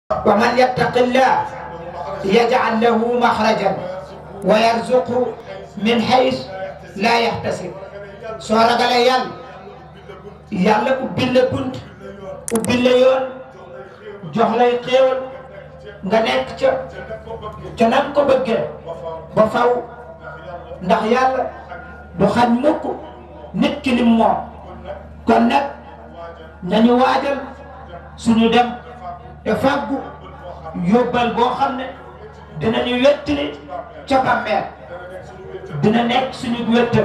ومن يتق الله يجعل له مخرجا ويرزقه من حيث لا يحتسب soo ragalee yàlla yàlla ubbil la bunt ubbil la yoon jox lay xéewal nga nekk ca ca nan ko bëggee ba faw ndax yàlla du xañ mukk nit ki lim moom kon nag nañu waajal suñu dem te fàggu yóbbal boo xam ne dinañu wettali ca bàmmeel dina nekk suñu wettal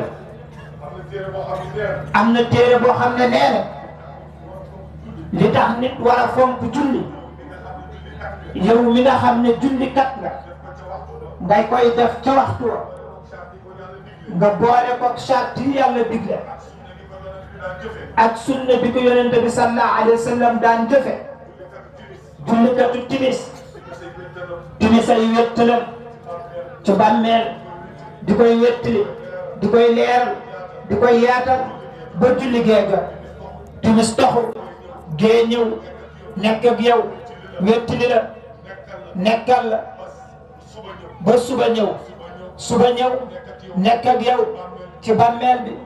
am na téere boo xam ne nee na li tax nit war a fonk julli yow mi nga xam ne julli kat nga ngay koy def ca waxtu wa nga boole ko charte yi yàlla digle ak sunna bi ko yonente bi sallallahu alayhi wa sallam daan jëfe jullikatu timis timis ay wettalam ci bàmmeel di koy wettali di koy leeral di koy yaatal ba julli gee ga timis taxu gee ñëw nekk ak yow wettali la nekkal la ba suba ñëw suba ñëw nekk ak yow ci bàmmeel bi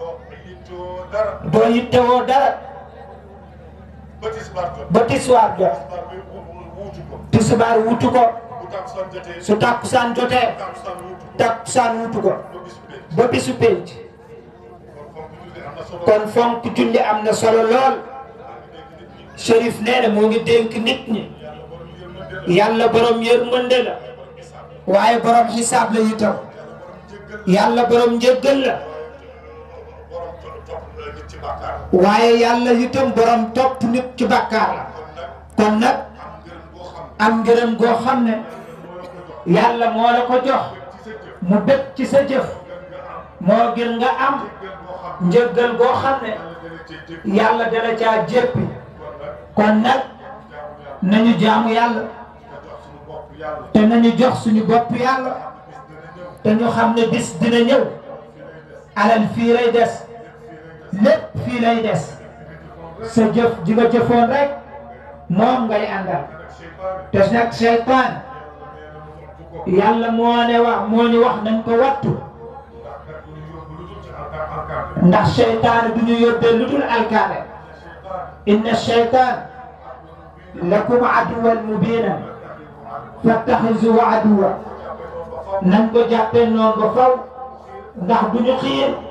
doo yittewoo dara ba tisbaar jot tisbaar wutu ko su takkusaan jotee takkusaan wutu ko ba bisu pénc kon fonk julli am na solo lool Chérif nee na moo ngi dénk nit ñi yàlla borom yërmande la waaye borom xisaab la itam yàlla borom njëggal la waaye yàlla itam borom topp nit ci bàkkaar la kon nag am ngërëm goo xam ne yàlla moo la ko jox mu bëgg ci sa jëf moo gën nga am njëggal goo xam ne yàlla dala caa jéppi kon nag nañu jaamu yàlla te nañu jox suñu bopp yàlla te ñu xam ne bis dina ñëw alal fii lay des lépp fii lay des sa jëf ji nga jëfoon rek moom ngay àndal te nag seytaan yàlla moo ne wax moo ñu wax nañ ko wattu ndax seytaan du ñu yóbbee lu dul alkaane inna seytaan lakum aduwan mubinan fattaxizu aduwa nañ ko jàppee noonu ba faw ndax du ñu xiir